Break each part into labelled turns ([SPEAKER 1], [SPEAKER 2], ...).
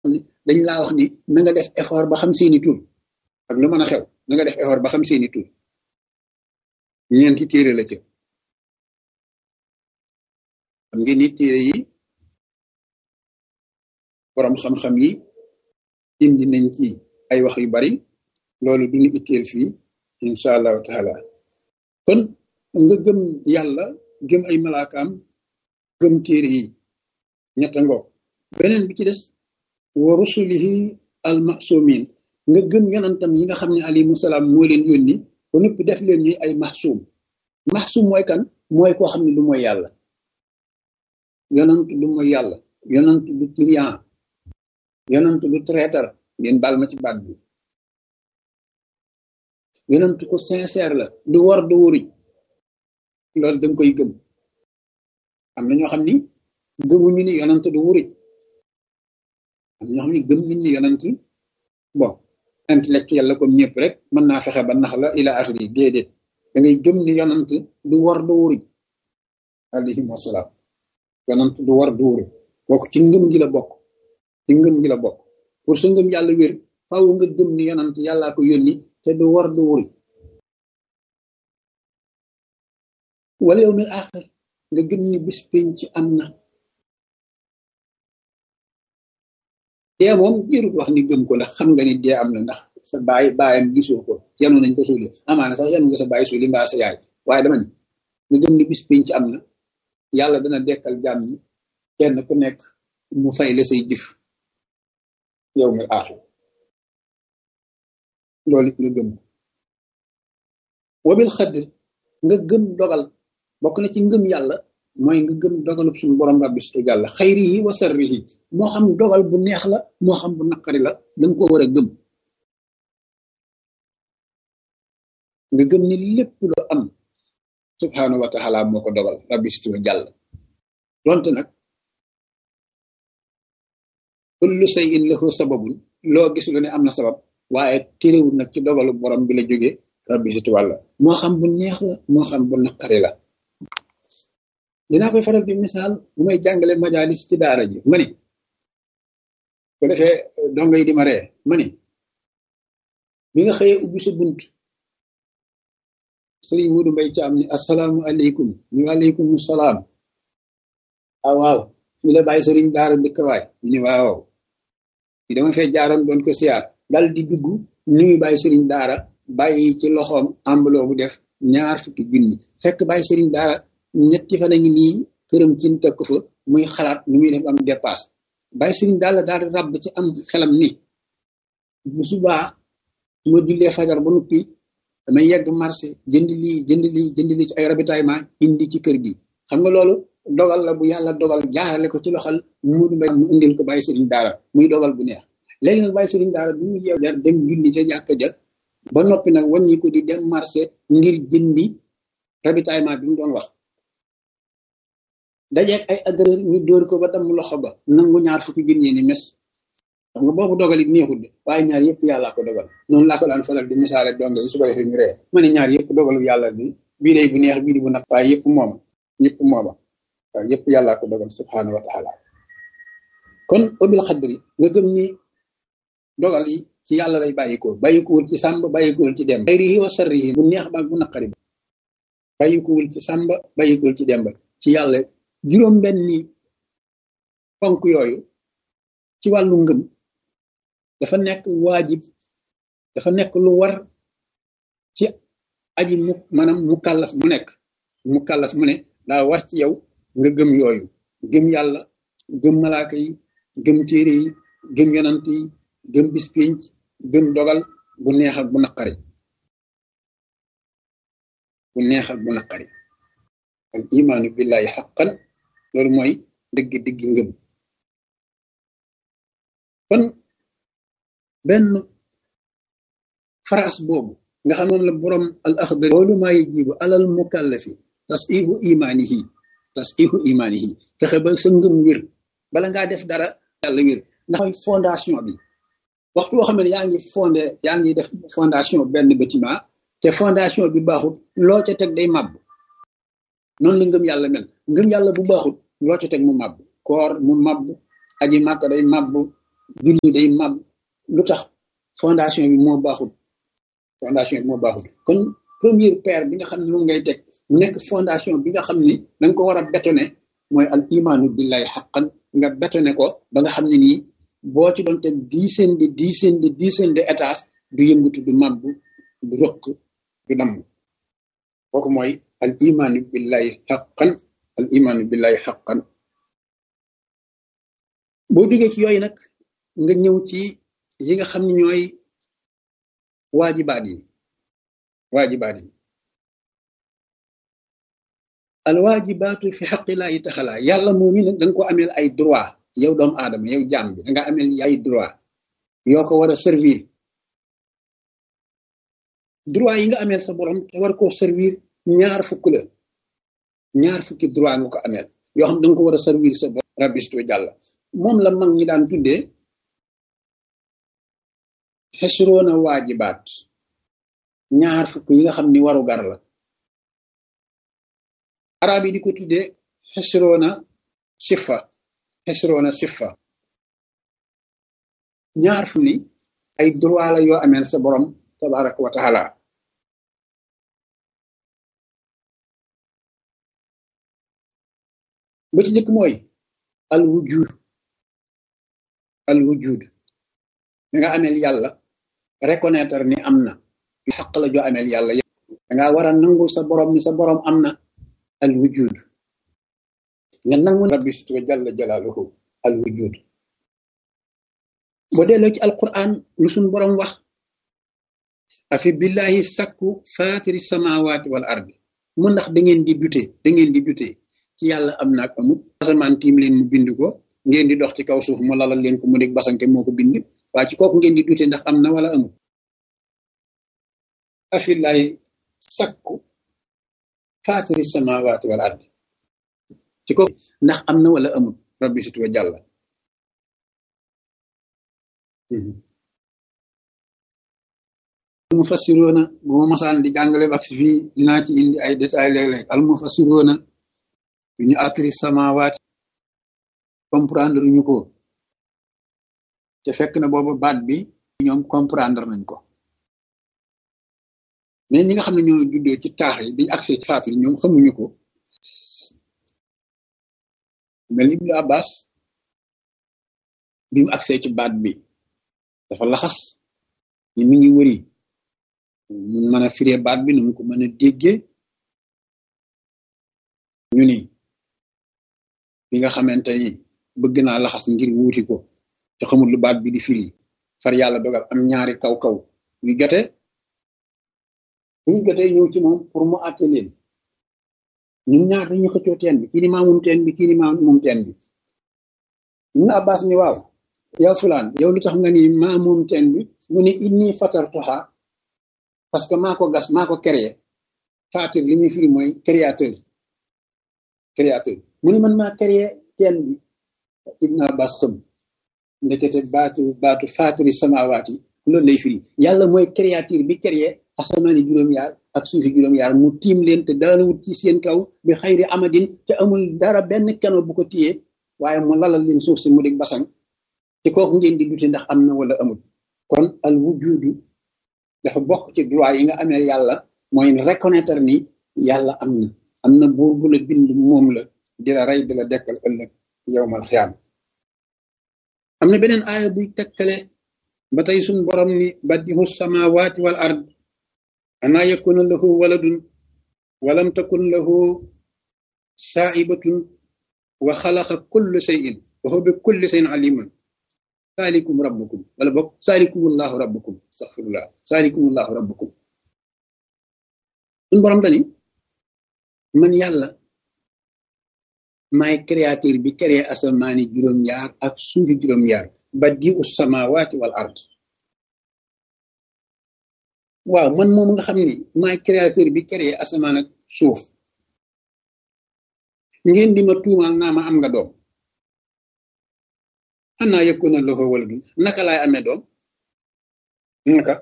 [SPEAKER 1] ni dañ laa wax ni na nga def effort ba xam seeni tur ak lu mën a xew na nga def effort ba xam seeni tur ñeenti téere la ca xam ngeen ni téere yi borom xam-xam yi indi nañ ci ay wax yu bari loolu duñu itteel fii incha allahu taala kon nga gëm yàlla gëm ay malaakaam gëm téere yi ñetta ngoog beneen bi ci des wa rusulihi al masumin nga gëm yonantam yi nga xam ne alayhimu salaam moo leen yónni ba noppi def leen ñuy ay maxsuum maxsuum mooy kan mooy koo xam ne du mooy yàlla yonant du mooy yàlla yonant du trian yonant du traiteur ngeen baal ma ci baat bi yonant ko sincère la du war du wuri loolu danga koy gëm am na ñoo xam ni gëmuñu ni yonant du wuri am na ñoo xam ni gëm nañ ni yonant bon intellectuel la comme ñëpp rek mën naa fexe ba nax la ila axiri déedéet da ngay gëm ni yonant du war du wuri alayhim wasalaam yonant du war du wuri kooku ci ngëm gi la bokk ci ngëm gi la bokk pour sa ngëm yàlla wér faaw nga gëm ni yonant yàllaa ko yónni te du war du wuri wala yow mil axir nga gëm ni bis penc ci am na dee moom jërut wax ni gëm ko ndax xam nga ni dee am na ndax sa baay baayam gisoo ko yanu nañ ko suuli amaana sax yanu nga sa baay suuli mbaa sa yaay waaye dama ni nga gëm ni bis penc am na yàlla dana dekkal jàmm ñi kenn ku nekk mu fay la say jëf yow mil axir loolu it nga gëm ko wabil xadr nga gëm dogal bokk na ci ngëm yàlla mooy nga gëm dogalub suñu borom rabbi su yàlla xayri yi wa sarri yi moo xam dogal bu neex la moo xam bu naqari la danga ko war a gëm nga gëm ni lépp lu am subhanahu wa taala moo ko dogal rabbi su jàll donte nag kullu shay'in lahu sababun loo gis lu ne am na sabab waaye téréwul nag ci dogalu borom bi la jógee rabbi si wàlla moo xam bu neex la moo xam bu naqari la dinaa koy faral di misaal bu may jàngale majalis ci daara ji ma ni ko defee dongo yi di ma ree ma ni bi nga xëyee ubbi sa bunt sëriñ Mudu Mbay Caam ni asalaamu aleykum ñu aleykum salaam ah waaw fii la bàyyi sëriñ daara dëkk waay ñu ni waaw fi dama fee jaaroon doon ko siyaar dal di dugg nuyu bàyyi sëriñ daara bàyyi ci loxoom ambuloo bu def ñaar fukki junni fekk bàyyi sëriñ daara ñetti fan a ngi nii këram ci teg ko fa muy xalaat nu muy def am dépasse bàyyi sëriñ daal daal di ràbb ci am xelam ni bu subaa su ma jullee fajar ba noppi damay yegg marché jënd lii jënd lii jënd lii ci ay ravitaillement indi ci kër gi xam nga loolu dogal la bu yàlla dogal jaarale ko ci loxal mudu mbay mu indil ko bàyyi sëriñ daara muy dogal bu neex léegi nag bàyyi sëriñ daara bi mu yeew jar dem julli ca jàkka ja ba noppi nag wàññi ko di dem marché ngir jëndi ravitaillement bi mu doon wax dajeeg ay agresseur ñu dóor ko ba damm loxo ba nangu ñaar fukki junni ni mes xam nga boobu dogal it neexul de waaye ñaar yëpp yàllaa ko dogal noonu laa ko daan faral di misaale donge yi su ko defee ñu ree ma ne ñaar yëpp dogalu yàlla bi bii day bu neex bii di bu nag waaye yëpp mooma yëpp mooma waaw yëpp yàllaa ko dogal subhanahu wa taala kon obil xadri nga gëm ni dogal yi ci yàlla lay bàyyikoo bàyyikuwul ci sàmb bàyyikuwul ci demb xayrihi wa sarrihi bu neex baag bu naqari ba bàyyikuwul ci sàmba bàyyikuwul ci demba ci yàlla juróom benni ponk yooyu ci wàllu ngëm dafa nekk waajib dafa nekk lu war ci aji mu maanaam mu kàllaf mu nekk mu kàllaf mu ne daa war ci yow nga gëm yooyu gëm yàlla gëm malaaka yi gëm téere yi gëm yonant yi gëm bis pénc gëm dogal bu neex ak bu naqari bu neex ak bu naqari al imaanu billahi xaqan loolu mooy dëgg dëgg ngëm kon benn phrase boobu nga xam moom la borom al axdar loolu maa yajibu alal mukallafi tasihu imaanihi tasihu imaanihi fexe ba sa ngëm wér bala ngaa def dara yàlla wér ndax mooy fondation bi waxtu boo xam ne yaa ngi fondé yaa ngi def fondation benn bâtiment te fondation bi baaxut loo ca teg day màbb noonu la ngëm yàlla mel ngëm yàlla bu baaxut loo ca teg mu màbb koor mu màbb aji màkk day màbb julli day màgg lu tax fondation bi moo baaxul fondation bi moo baaxul kon première pierre bi nga xam ne moom ngay teg mu nekk fondation bi nga xam ni da nga ko war a bétonné mooy al imaanu billahi xaqan nga bétonné ko ba nga xam ne nii boo ci doon teg dizaine de dizaine de dizaine de étages du yëngatu du màbb du rëq du damm kooku mooy al imaanu billahi xaqan al imaanu billahi xaqan boo jógee ci yooyu nag nga ñëw ci yi nga xam ne ñooy waajibaat yi waajibaat yi al waajibaatu fi xaqillaahi taxala yàlla moom mi nag da nga ko ameel ay droit yow doomu aadama yow jaam bi da nga ameel ay droit yoo ko war a servir droit yi nga ameel sa borom te war koo servir ñaar fukk la ñaar fukki droit nga ko ameel yoo xam da nga ko war a servir sa borom rabistu jàll moom la mag ñi daan tuddee xesroona waajibaat ñaar fukk yi nga xam ni waru gar la arab yi di ko tuddee xesroona sifa xesroona sifa ñaar fu ni ay droit la yoo ameel sa borom tabaraka wa taala ba ci njëkk mooy al wujud al wujud da nga ameel yàlla reconnaître ni am na xaq la joo ameel yàlla da nga war a nangul sa borom ni sa borom am na al wujud nga nangu rabbi situ jalla jalaaluhu al wujud boo delloo ci alquran lu suñ borom wax afi billahi sakku fatiri samawati wal ardi mu ndax da ngeen di dute da ngeen di dute ci yàlla am na ak amut asamaan tiim leen mu bind ko ngeen di dox ci kaw suuf mu lalal leen ko mu nekk basanke moo ko bind waa ci kooku ngeen di dute ndax am na wala amut afillahi sakku fatiri samawati wal ardi ci kooku ndax am na wala amut rabbi situ jàlla almufassiroona bu ma masaan di jàngale wax fii dinaa ci indi ay détails léeg-léeg almufassiroona yu ñu atri samawaati comprendre ñu ko te fekk na booba baat bi ñoom comprendre nañ ko mais ñi nga xam ne ñoo juddoo ci taax yi biñu accès ci faafil ñoom xamuñu ko mel ni Ibnu Abbas bi mu accès ci baat bi dafa laxas ñi mi ngi wëri mun mën a firee baat bi nu mu ko mën a déggee ñu ni bi nga xamante ni bëgg naa laxas ngir wuuti ko te xamul lu baat bi di firi far yàlla dogal am ñaari kaw-kaw yu jote bu ñu jotee ñëw ci moom pour mu àtte leen ñun ñaar dañu xëccoo teen bi kii ni maa moom teen bi kii ni maa moom teen bi ñun Abbas ni waaw yow fulaan yow lu tax nga ni maa moom teen bi mu ni inni fatartuha parce que maa ko gas maa ko créé fatir li muy firi mooy créateur créateur mu ni man maa créé teen bi Ibn Abbas xam ndekete baatu baatu fatiri samawaati loolu lay firi yàlla mooy créature bi créé asamaani juróom-yaar ak suufi juróom-yaar mu tiim leen te daanawut ci seen kaw bi xayri amadin te amul dara benn keno bu ko téyee waaye mu lalal leen suuf si mu dig basang ci kooku ngeen di dute ndax am na wala amul kon al wujudu dafa bokk ci droit yi nga amee yàlla mooy reconnaître ni yàlla am na am na buur bu la bind moom la di la rey di la dekkal ëllëg yowmal xiyaam am na beneen aaya buy tekkale ba tey suñ borom ni badihu samawati wal ard ana yakuna lahu waladun walam takun lahu saa'ibatun wa xalaqa kulla shay'in wa huwa bi kulli shay'in alimun saalikum rabbukum wala bokk saalikumullahu rabbukum astaghfirullah saalikumullahu rabbukum suñ borom dani man yàlla maay créateur bi créé asamaani juróom-ñaar ak suufi juróom-ñaar badi'u samawati wal ard waaw man moom nga xam ni maay créateur bi créé asamaan ak suuf ngeen di ma tuumaal naa ma am nga doom xanaa yakuna lahu waladun naka laay amee doom naka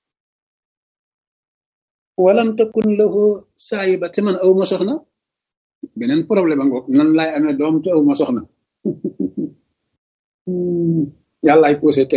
[SPEAKER 1] walam takun lahu saayiba te man aw ma soxna beneen problème a ngoog nan laay amee doom te aw ma soxna yàllaay posé